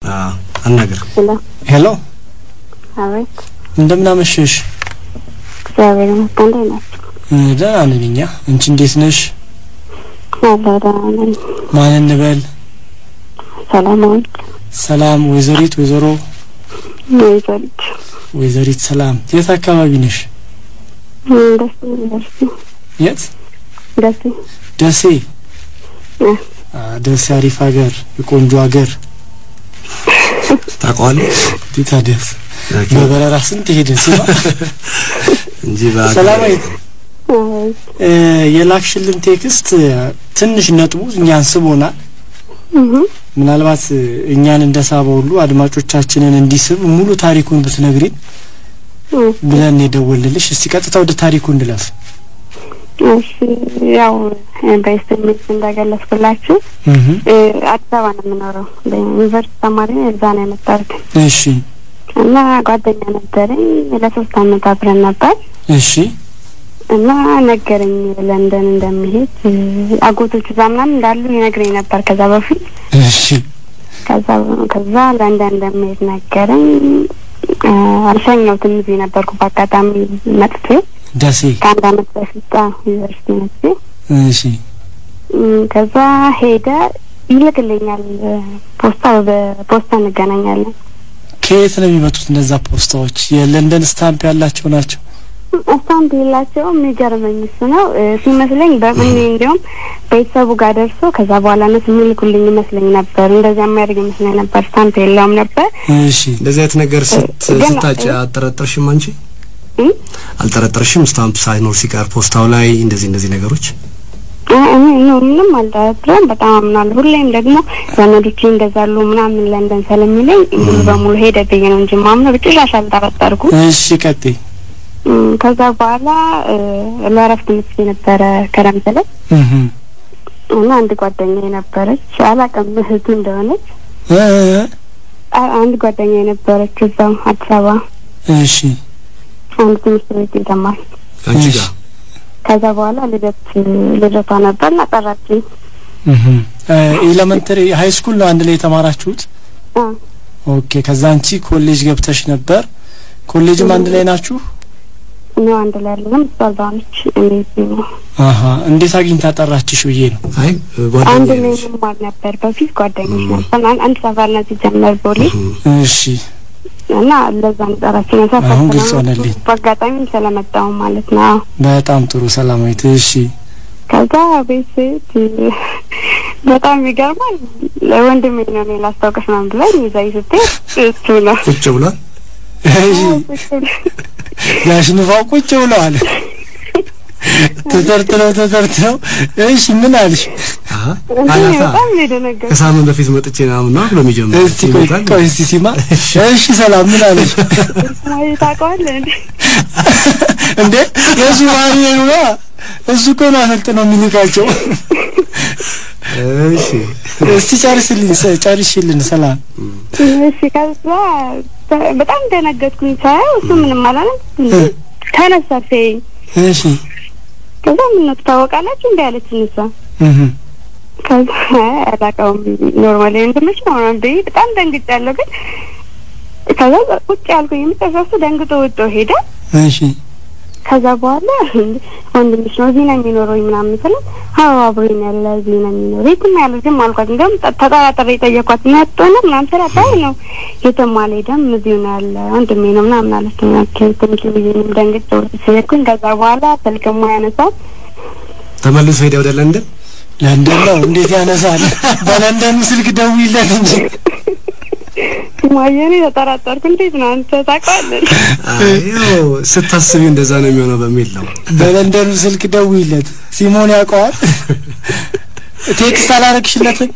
አናገር ሄሎ ሄሎ አቤት እንደምን አመሸሽ? እግዚአብሔር ይመስገን እንዴት ናችሁ? እ፣ ደህና ነን እኛ። አንቺ እንዴት ነሽ? አለሁ ደህና ነኝ ማን እንበል? ሰላማዊት ሰላም ወይዘሪት፣ ወይዘሮ ወይዘሪት ወይዘሪት ሰላም። የት አካባቢ ነሽ? ደስ ዩኒቨርሲቲ የት? ደስ ደሴ። እ፣ አ፣ ደሴ አሪፍ ሀገር፣ የቆንጆ ሀገር። ታውቀዋለህ ታዲያስ በበረራ ስንት ሄድን ሲማ እንጂ በአገር- ሰላማዊት አቤት እ፣ የላክሽልን ቴክስት እ፣ ትንሽ ነጥቡ እኛን ስቦናል። እህ ምናልባት እ፣ እኛን እንደ ሳበ ሁሉ አድማጮቻችንን እንዲስብ ሙሉ ታሪኩን ብትነግሪን እ፣ ብለን የደወልልሽ። እስቲ ቀጥታ ወደ ታሪኩ እንድለፍ። እሺ ያው በኤስኤምኤስ እንደገለጽኩላችሁ እህ እ፣ አዲስ አበባ ነው የምኖረው በዩኒቨርሲቲ ተማሪ ነኝ። እዛ ነው የመጣሁት እሺ እና ጓደኛ ነበረኝ ለሶስት አመት አብረን ነበር እሺ እና ነገረኝ ለንደን እንደሚሄድ እ፣ አጎቶቹ እዛ ምናምን እንዳሉ ይነግረኝ ነበር ከዛ በፊት እሺ ከዛ ከዛ ለንደን እንደሚሄድ ነገረኝ። እ፣ አልሸኘሁትም እዚህ ነበርኩ በአጋጣሚ መጥቼ ደሴ ከአንድ አመት በፊት አዎ፣ ዩኒቨርሲቲ መጥቼ እሺ እም፣ ከዛ ሄደ ይልክልኛል እ፣ ፖስታ በፖስታ እንገናኛለን። ከየት ነው የሚመጡት እነዛ ፖስታዎች? የለንደን ስታምፕ ያላቸው ናቸው። እስታምፕ የላቸውም። የሚገርመኝ እሱ ነው እ፣ ሲመስለኝ በምን እንዲሁም ቤተሰቡ ጋር ደርሶ ከዛ በኋላ እነሱ የሚልኩልኝ ይመስለኝ ነበር። እንደዚያ የሚያደርግ ይመስለኝ ነበር። ስታምፕ የለውም ነበር። እሺ እንደዚህ አይነት ነገር ስት ግን- ስታጭ አልጠረጠርሽም? አንቺ እም? አልጠረጠርሽም? ስታምፕ ሳይኖር ሲቀር ፖስታው ላይ እንደዚህ እንደዚህ ነገሮች እ- እኔ ነው ምንም አልጠረጥርም። በጣም አምናለሁ። ሁሌም ደግሞ ዘመዶቼ እንደዛሉ ምናምን ለንደን ስለሚለኝ ሙሉ በሙሉ ሄደ ብዬ ነው እንጂ ማምነው በጭራሽ አልጠረጠርኩም። እሺ ቀጥይ። እም፣ ከዛ በኋላ እ፣ ለእረፍት መጥቼ ነበረ ክረምት ላይ እህ እና አንድ ጓደኛ የነበረች አላውቅም እህቱ እንደሆነች እ አ- አንድ ጓደኛ የነበረች እዛው አዲስ አበባ እሺ አንድ ትምህርት ቤት የተማር አንቺ እሺ። ጋር ከዛ በኋላ ልደት ልደቷ ነበር እና ጠራችኝ። እህ ኤሌመንተሪ ሃይ ስኩል ነው አንድ ላይ የተማራችሁት? አ፣ ኦኬ። ከዛ አንቺ ኮሌጅ ገብተሽ ነበር። ኮሌጅም አንድ ላይ ናችሁ? ነው አንድ ላይ ያለንም እሷ እዛው ነች። እኔ እዚህ ነው። አሀ እንዴት አግኝታ ጠራችሽ ብዬ ነው። አይ አንድ ጓደኛ ላይ ነች። እንማር ነበር በፊት ጓደኞች ነበር። አን- አንድ ሰፈር ነው ሲጀመር ቦሌ እሺ እና ለዛ ነው ጠራችኝ። ሰፈር አሁን ግልጽ ስለሆነ ሆነልኝ። በአጋጣሚ ስለመጣሁ ማለት ነው። አዎ። በጣም ጥሩ ሰላማዊት። እሺ ከዛ ቤት ስሄድ በጣም ይገርማል። ወንድሜ ነው እኔ ላስታውቅሽ ምናምን ብላኝ ይዛኝ ስትሄድ እሱ ነው ቁጭ ብሏል። እሺ ጋሽ ንፋው ቁጭ ብለዋል። ተተርትረው ተተርትረው። እሺ ምን አልሽ? አሀ እኔ አያታ በጣም ነው የደነገጥኩት። ከሳምንት በፊት መጥቼ ምናምን ነው ብሎ የሚጀምረው እስቲ ቆይ ይመጣል። ቆይ እስቲ ሲማ እሺ ሰላም ምን አለሽ? ማይ ታውቀዋለህ እንዴ? እንዴ የሱ ባህሪ ነው። እሱ እኮ ነው አሰልጥነው የሚልካቸው። እሺ እስቲ ጨርስልኝ ሰ- ጨርሽልን ሰላም። እሺ ከዛ ተ- በጣም ደነገጥኩኝ። ሳየው እሱ ምንም አላለም። ተነሳ ሲያየኝ እሺ ከዛ ምን ነው ትታወቃላችሁ እንዲ ያለች እሷ እህ ከዛ አይ አላውቀውም ኖርማሊ ወንድምሽ ነው ምናምን ብዬ በጣም ደንግጫለሁ። ግን ከዛ ቁጭ ያልኩኝ የመጨረሻ እሱ ደንግጦ ወጥቶ ሄደ። እሺ ከዛ በኋላ እንደ ወንድምሽ ነው እዚህ ነው የሚኖረው ምናምን ስለ አዎ አብሮኝ ያለ እዚህ ነው የሚኖረው የትም ያለ ዝም አልኳት። እንዲያውም ጠ- ተጠራጥሬ የጠየኳት መጥቶ ነው ምናምን ስላት አይ ነው የትም አልሄደም እዚሁ ነው ያለ ወንድሜ ነው ምናምን አለች። ኦኬ ትንሽ ብዬ እኔም ደንግጬ ወጥቼ ሄድኩኝ። ከዛ በኋላ ስልክማ ያነሳል ተመልሶ ሄደ ወደ ለንደን። ለንደን ነው እንዴት ያነሳል? በለንደኑ ስልክ ደውይለት እንጂ ማየኔ ተጠራጠርኩ። እንዴት ነው አንተ ታውቀዋለህ? አይ ያው ስታስቢው እንደዛ ነው የሚሆነው በሚል ነው። በለንደኑ ስልክ ደውይለት። ሲሞን ያውቀዋል። ቴክስት አላረግሽለትም?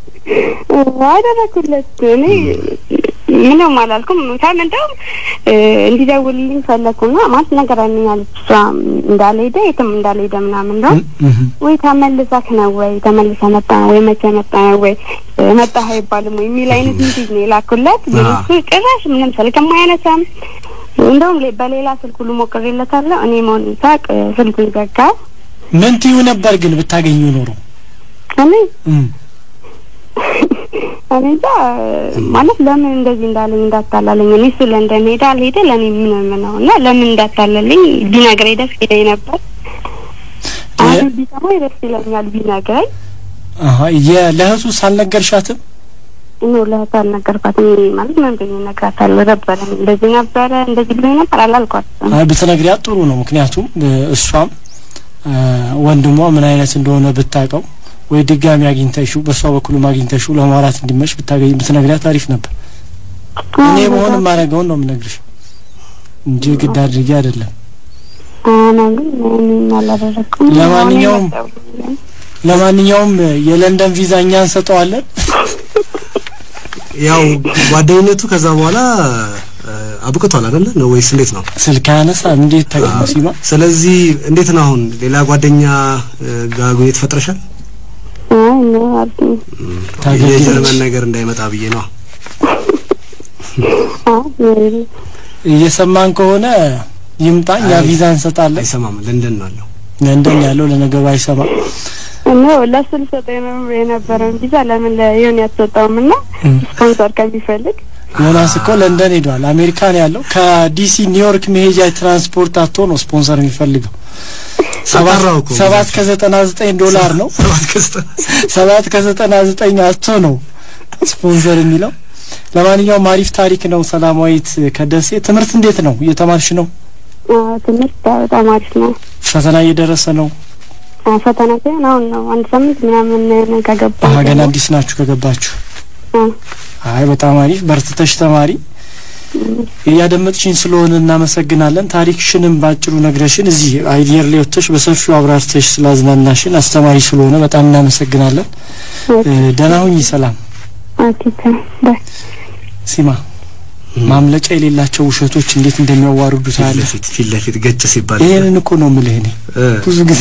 አደረኩለት እኔ ምንም አላልኩም። ከም እንደውም እ፣ እንዲደውልልኝ ፈለግኩና ማለት ነገር አለች እሷ እንዳልሄደ የትም እንዳልሄደ ምናምን እንደውም እህ ወይ ተመልሰህ ነው ወይ ተመልሰ መጣ ነው ወይ መቼ መጣ ነው ወይ እ፣ መጣህ አይባልም ወይ የሚል አይነት ሚሴጅ ነው የላኩለት። ግን አዎ። እሱ ጭራሽ ምንም ስልክም አያነሳም። እንደውም ሌ- በሌላ ስልክ ሁሉ ሞክሬለታለሁ። እኔ መሆኑን ሳቅ እ፣ ስልኩን ዘጋ። ምን ትዩ ነበር ግን ብታገኙ ኖሮ? እኔ እም እኔ እንጃ ማለት ለምን እንደዚህ እንዳለኝ እንዳታላለኝ እኔ እሱ ለንደን ሄደ አልሄደ ለእኔ ምንም ነው እና ለምን እንዳታለልኝ ቢነግረኝ ደስ ይለኝ ነበር። አሁን ቢሰማኝ ደስ ይለኛል ቢነግረኝ። አሀ የለእህቱ ሳልነገርሻትም እኔ ለእህቱ አልነገርኳትም ማለት ምን ብዬ እነግራታለሁ ነበረ እንደዚህ ነበረ እንደዚህ ብሎኝ ነበር አላልኳትም። አይ ብትነግሪያት ጥሩ ነው። ምክንያቱም እ፣ እሷም እ፣ ወንድሟ ምን አይነት እንደሆነ ብታውቀው ወይ ድጋሚ አግኝተሽው በእሷ በኩልም አግኝተሽው ለማውራት እንዲመች ብታገኝ ብትነግሪያት አሪፍ ነበር። እኔ በሆን የማደርገውን ነው የምነግርሽ እንጂ ግድ አድርጌ አይደለም። አና ግን እኔ አላደረኩም። ለማንኛውም ለማንኛውም እ፣ የለንደን ቪዛ እኛ እንሰጠዋለን። ያው ጓደኝነቱ ከዛ በኋላ እ፣ አብቅቷል አይደለ ነው ወይስ እንዴት ነው? ስልክ አነሳ እንዴት ታገኘ ሲማ ስለዚህ እንዴት ነው አሁን ሌላ ጓደኛ እ፣ ጋር ግንኙነት ፈጥረሻል? አይ ነው አልኩኝ። ታገኘች የጀርመን ነገር እንዳይመጣ ብዬ ነው። አይ እየሰማን ከሆነ ይምጣ፣ እኛ አይ፣ ቪዛ እንሰጣለን። አይሰማም። ለንደን ነው ያለው። ለንደን ያለው ለነገሩ አይሰማ ነው ለሱ ልሰጠው ነው የነበረውን ቪዛ ለምን ለዮኒ አትሰጠውም? እና ስፖንሰር ከሚፈልግ ዮናስ እኮ ለንደን ሄዷል። አሜሪካን ያለው ከዲሲ ኒውዮርክ መሄጃ ትራንስፖርት አቶ ነው ስፖንሰር የሚፈልገው ሰባት አጣራው እኮ ሰባት ከዘጠና ዘጠኝ ዶላር ነው። ሰባት ከስተ- ሰባት ከዘጠና ዘጠኝ አቶ ነው ስፖንሰር የሚለው። ለማንኛውም አሪፍ ታሪክ ነው። ሰላማዊት ከደሴ ትምህርት እንዴት ነው? እየተማርሽ ነው? አዎ፣ ትምህርት በጣም አሪፍ ነው። ፈተና እየደረሰ ነው? አዎ፣ ፈተና ሳይሆን አሁን ነው አንድ ሳምንት ምናምን ከገባ አሀ ገና አዲስ ናችሁ ከገባችሁ። አዎ። አይ በጣም አሪፍ በርትተሽ ተማሪ። እያደመጥሽኝ ስለሆነ እናመሰግናለን። ታሪክሽንም ባጭሩ ነግረሽን እዚህ አየር ላይ ወጥተሽ በሰፊው አብራርተሽ ስላዝናናሽን አስተማሪ ስለሆነ በጣም እናመሰግናለን። እ፣ ደህና ሁኚ። ሰላም ኦኬ፣ ባይ ሲማ። ማምለጫ የሌላቸው ውሸቶች እንዴት እንደሚያዋርዱ ፊት ታያለሽ። ለፊት ፊት ለፊት ገጭ ሲባል ይሄንን እኮ ነው የምልህ እኔ እ፣ ብዙ ጊዜ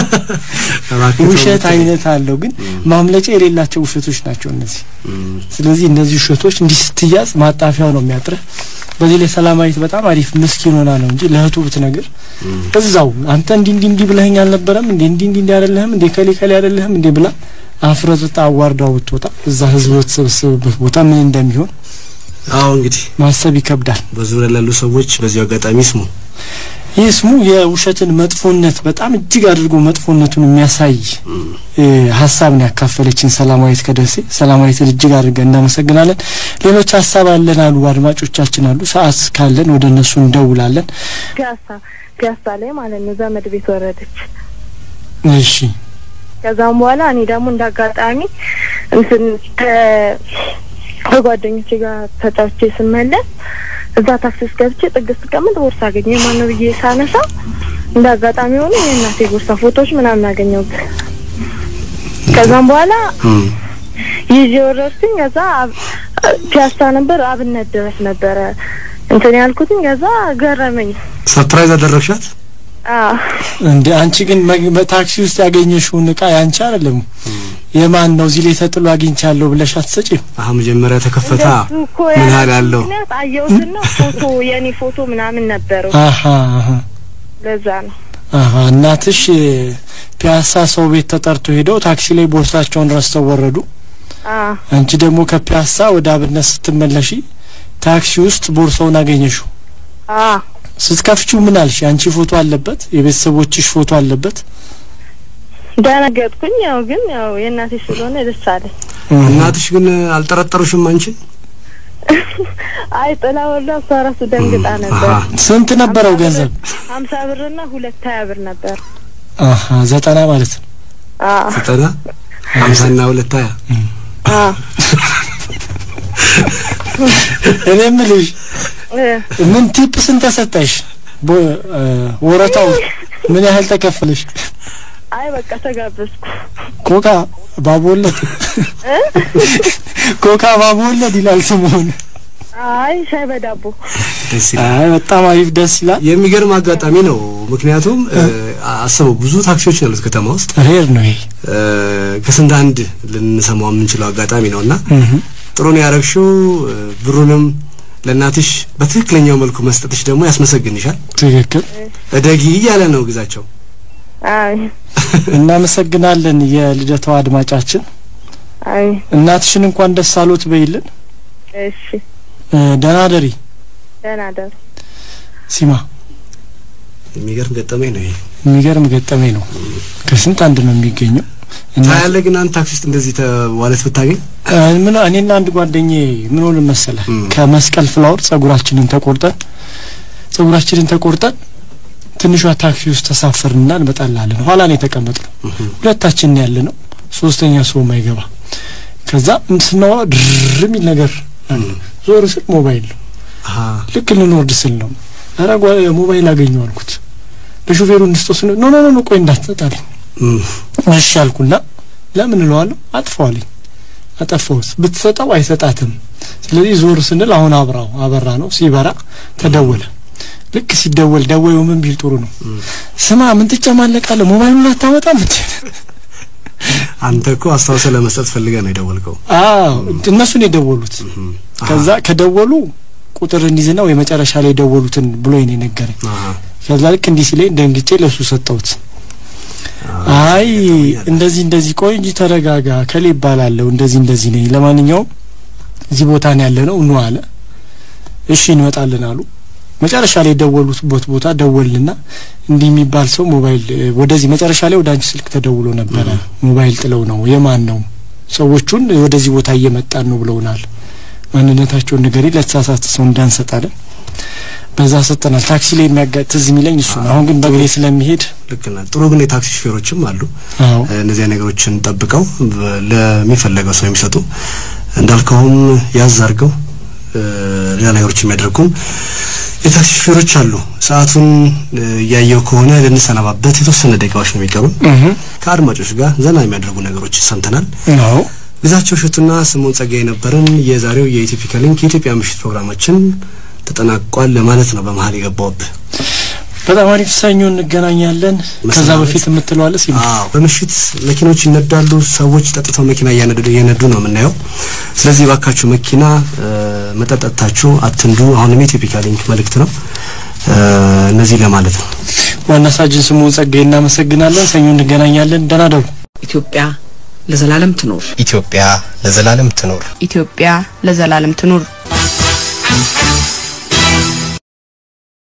እባክህ ውሸት ተው። አይነት አለው፣ ግን ማምለጫ የሌላቸው ውሸቶች ናቸው እነዚህ። እም፣ ስለዚህ እነዚህ ውሸቶች እንዲህ ስትያዝ ማጣፊያው ነው የሚያጥርህ። በዚህ ላይ ሰላማዊት በጣም አሪፍ ምስኪን ሆና ነው እንጂ ለእህቱ ብትነግር እም፣ እዛው አንተ እንዲህ እንዲህ እንዲህ ብለኸኝ አልነበረም እንዴ እንዲህ እንዲህ እንዲህ አይደለህም እንዴ ከሌ ከሌ አይደለህም እንዴ ብላ አፍረጥጣ አዋርዳው ብትወጣ እዛ ህዝብ በተሰበሰበበት ቦታ ምን እንደሚሆን አዎ እንግዲህ ማሰብ ይከብዳል። በዙሪያ ላሉ ሰዎች በዚሁ አጋጣሚ ስሙ። ይህ ስሙ የውሸትን መጥፎነት በጣም እጅግ አድርጎ መጥፎነቱን የሚያሳይ እ፣ ሀሳብ ነው ያካፈለችን ሰላማዊት ከደሴ። ሰላማዊትን እጅግ አድርገን እናመሰግናለን። ሌሎች ሀሳብ አለን አሉ አድማጮቻችን አሉ። ሰዓት ካለን ወደ እነሱ እንደውላለን። ፒያሳ ፒያሳ ላይ ማለት ነው ዘመድ ቤት ወረደች። እሺ ከዛም በኋላ እኔ ደግሞ እንዳጋጣሚ እንትን ተ- ከጓደኞቼ ጋር ተጫውቼ ስመለስ እዛ ታክሲ ውስጥ ገብቼ ጥግ ስቀምጥ ቦርሳ አገኘ ማን ነው ብዬ ሳነሳ እንደ አጋጣሚ ሆኖ የእናቴ ቦርሳ ፎቶዎች ምናምን አገኘሁት። ከዛም በኋላ እም፣ ይዤ ወረድኩኝ። ከዛ አብ- ፒያሳ ነበር አብነት ድረስ ነበረ እንትን ያልኩትኝ። ከዛ ገረመኝ። ሰርፕራይዝ አደረግሻት? አዎ እንደ አንቺ ግን መግ- በታክሲ ውስጥ ያገኘሽውን እቃ ያንቺ አይደለም የማን ነው እዚህ ላይ ተጥሎ አግኝቻለሁ ብለሽ አትሰጪም? አሀ መጀመሪያ ተከፈታ እንደሱ እኮ ምን ያለ ያህል አለው? ምክንያት አየሁትና ፎቶ የኔ ፎቶ ምናምን ነበረው። አሀ አሀ ለዛ ነው አሀ እናትሽ እ፣ ፒያሳ ሰው ቤት ተጠርቶ ሄደው ታክሲ ላይ ቦርሳቸውን ረስተው ወረዱ። አ አንቺ ደግሞ ከፒያሳ ወደ አብነት ስትመለሺ ታክሲ ውስጥ ቦርሳውን አገኘሽው። አ ስትከፍቺው ምን አልሽ? አንቺ ፎቶ አለበት፣ የቤተሰቦችሽ ፎቶ አለበት። ደነገጥኩኝ። ያው ግን ያው የእናቴ ስለሆነ ደስ አለኝ። እናትሽ ግን አልጠረጠሩሽም አንቺን? አይ ጥላ ወላ እሷ ራሱ ደንግጣ ነበር። አሀ ስንት ነበረው ገንዘብ? ሀምሳ ብርና ሁለት ሀያ ብር ነበር። አሀ ዘጠና ማለት ነው። አ ዘጠና ሀምሳና ሁለት ሀያ አ እኔ የምልሽ እ ምን ቲፕ ስንት ተሰጠሽ? ቦ- እ፣ ወረታው ምን ያህል ተከፈለሽ? አይ በቃ ተጋበዝኩ። ኮካ ባቦለድ ኮካ ባቦለድ ይላል ስሙን። አይ ሻይ በዳቦ ደስ ይላል። አይ በጣም አሪፍ ደስ ይላል። የሚገርም አጋጣሚ ነው። ምክንያቱም እ፣ አስበው ብዙ ታክሲዎች ነው ያሉት ከተማ ውስጥ ሬር ነው ይሄ። እ፣ ከስንት አንድ ልንሰማው የምንችለው አጋጣሚ ነው እና ጥሩ ነው ያረግሽው። እ፣ ብሩንም ለእናትሽ በትክክለኛው መልኩ መስጠትሽ ደግሞ ያስመሰግንሻል። ትክክል። እደጊ እያለ ነው ግዛቸው። አይ እናመሰግናለን የልደታው አድማጫችን። አይ እናትሽን እንኳን ደስ አሎት በይልን። እሺ እ፣ ደህና ደሪ ደህና ደሩ። ሲማ። የሚገርም ገጠመኝ ነው ይሄ። የሚገርም ገጠመኝ ነው። ከስንት አንድ ነው የሚገኘው። እና ታያለህ ግን አንድ ታክሲ ውስጥ እንደዚህ ተዋለት ብታገኝ እ፣ ምን እኔና አንድ ጓደኛዬ ምን ሆነ መሰለህ እም። ከመስቀል ፍላወር ጸጉራችንን ተቆርጠን ጸጉራችንን ተቆርጠን ትንሿ ታክሲ ውስጥ ተሳፈርንና እንመጣላለን። ኋላ ነው የተቀመጥነው። ሁለታችን ያለ ነው፣ ሶስተኛ ሰው ማይገባ። ከዛ ስናወራ ድር የሚል ነገር አለ። ዞር ስል ሞባይል ነው። አሀ ልክ ልንወርድ ስል ነው ኧረ ጓ- ሞባይል አገኘው አልኩት። ለሹፌሩ እንስጦስ ኖ ኖ ኖ ኖ ቆይ እንዳትሰጣልኝ እም፣ እሺ አልኩና ለምን እለዋለሁ አጥፋዋለኝ አጠፋሁት ብትሰጠው አይሰጣትም ስለዚህ ዞር ስንል አሁን አብራው አበራ ነው ሲበራ ተደወለ ልክ ሲደወል ደወዩ ምን ቢል ጥሩ ነው ስማ ምን ትጨማለቃለህ ሞባይሉን አታመጣም እንዴ አንተ እኮ አስታውሰህ ለመስጠት ፈልገህ ነው የደወልከው። አዎ እነሱን የደወሉት እም፣ አሀ፣ ከዛ ከደወሉ ቁጥር እንዲዝና ወይ መጨረሻ ላይ የደወሉትን ብሎ ነው የነገረኝ አሀ፣ ከዛ ልክ እንዲህ ሲለኝ ደንግጬ ለሱ ሰጠሁት አይ እንደዚህ እንደዚህ ቆይ እንጂ ተረጋጋ ከሌ ይባላለሁ እንደዚህ እንደዚህ ነኝ ለማንኛውም እዚህ ቦታ ነው ያለ ነው ኑ አለ እሺ እንመጣለን አሉ መጨረሻ ላይ የደወሉበት ቦታ ደወልና እንዲህ የሚባል ሰው ሞባይል እ፣ ወደዚህ መጨረሻ ላይ ወደ አንቺ ስልክ ተደውሎ ነበረ ሞባይል ጥለው ነው የማን ነው ሰዎቹን ወደዚህ ቦታ እየመጣን ነው ብለውናል ማንነታቸውን ንገሪ ለተሳሳተ ሰው እንዳንሰጣለን በዛ ሰጠናል ታክሲ ላይ የሚያጋ ትዝ የሚለኝ እሱ ነው አሁን ግን በእግሬ ስለሚሄድ ልክ ነህ። ጥሩ ግን የታክሲ ሹፌሮችም አሉ አዎ እነዚያ ነገሮችን ጠብቀው በ- ለሚፈለገው ሰው የሚሰጡ እንዳልከውም ያዝ አድርገው እ፣ ሌላ ነገሮች የሚያደርጉም የታክሲ ሹፌሮች አሉ። ሰዓቱን እ፣ እያየው ከሆነ ልንሰናባበት የተወሰነ ደቂቃዎች ነው የሚቀሩን። እህ ከአድማጮች ጋር ዘና የሚያደርጉ ነገሮች ሰምተናል። አዎ ግዛቸው እሸቱና ስምኦን ጸጋዬ የነበርን የዛሬው የኢትዮፒካ ሊንክ የኢትዮጵያ ምሽት ፕሮግራማችን ተጠናቋል ለማለት ነው። በመሀል የገባውብህ በጣም አሪፍ ሰኞ እንገናኛለን። ከዛ መሰናበት። በፊት የምትለዋለ ሲል አዎ በምሽት መኪኖች ይነዳሉ። ሰዎች ጠጥተው መኪና እያነዱ እየነዱ ነው የምናየው። ስለዚህ ባካችሁ መኪና እ፣ መጠጥ ጠጥታችሁ አትንዱ። አሁንም የኢትዮፒካ ሊንክ መልእክት ነው እ፣ እነዚህ ለማለት ነው። ዋና ሳጅን ስምኦን ጸጋዬ እናመሰግናለን። ሰኞ እንገናኛለን። ደህና ደሩ። ኢትዮጵያ ለዘላለም ትኖር። ኢትዮጵያ ለዘላለም ትኖር። ኢትዮጵያ ለዘላለም ትኑር።